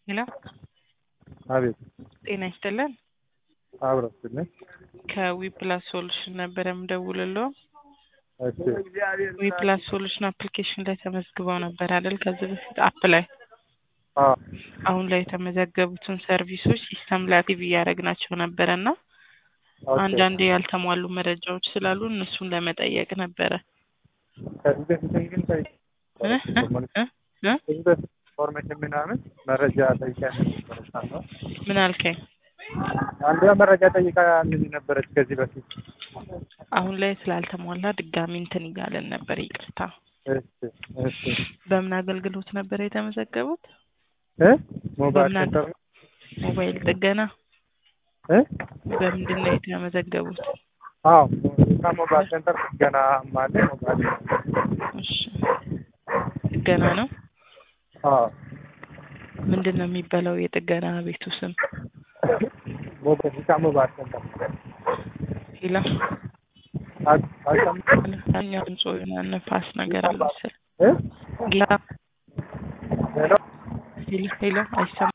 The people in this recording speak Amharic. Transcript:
ሄሎ አቤት ጤና ይስጥልን። አብረስልኝ። ከዊፕላስ ሶሉሽን ነበረ የምደውልለው። እሺ ዊፕላስ ሶሉሽን አፕሊኬሽን ላይ ተመዝግበው ነበር አይደል? ከዚህ በፊት አፕ ላይ አዎ አሁን ላይ የተመዘገቡትን ሰርቪሶች ሲስተም ላይ አክቲቭ እያደረግናቸው ነበረ እና ኦኬ። አንዳንድ ያልተሟሉ መረጃዎች ስላሉ እነሱን ለመጠየቅ ነበረ። ከዚህ በፊት ግን ጠይቄ እ? እ? እ? ከዚህ በፊት ኢንፎርሜሽን ምናምን መረጃ ጠይቃ ነበረች። ምን አልከኝ? አንዷ መረጃ ጠይቃ ምን ነበረች ከዚህ በፊት አሁን ላይ ስላልተሟላ ድጋሚ እንትን እያለን ነበር። ይቅርታ። እሺ እሺ በምን አገልግሎት ነበር የተመዘገቡት? እ ሞባይል በምን ሴንተር ሞባይል ጥገና። እ በምንድን ነው የተመዘገቡት? አዎ ከሞባይል ሴንተር ገና ማለ ሞባይል እሺ ጥገና ነው። አዎ ምንድን ነው የሚባለው የጥገና ቤቱ ስም? ሞባይል ሞባይል ሴንተር ሂላ አልሰማም እኛ ድምፆ የሆነ ነፋስ ነገር አለ መሰለኝ። እ ሂላ ሄሎ ሂላ ሂላ አይሰማም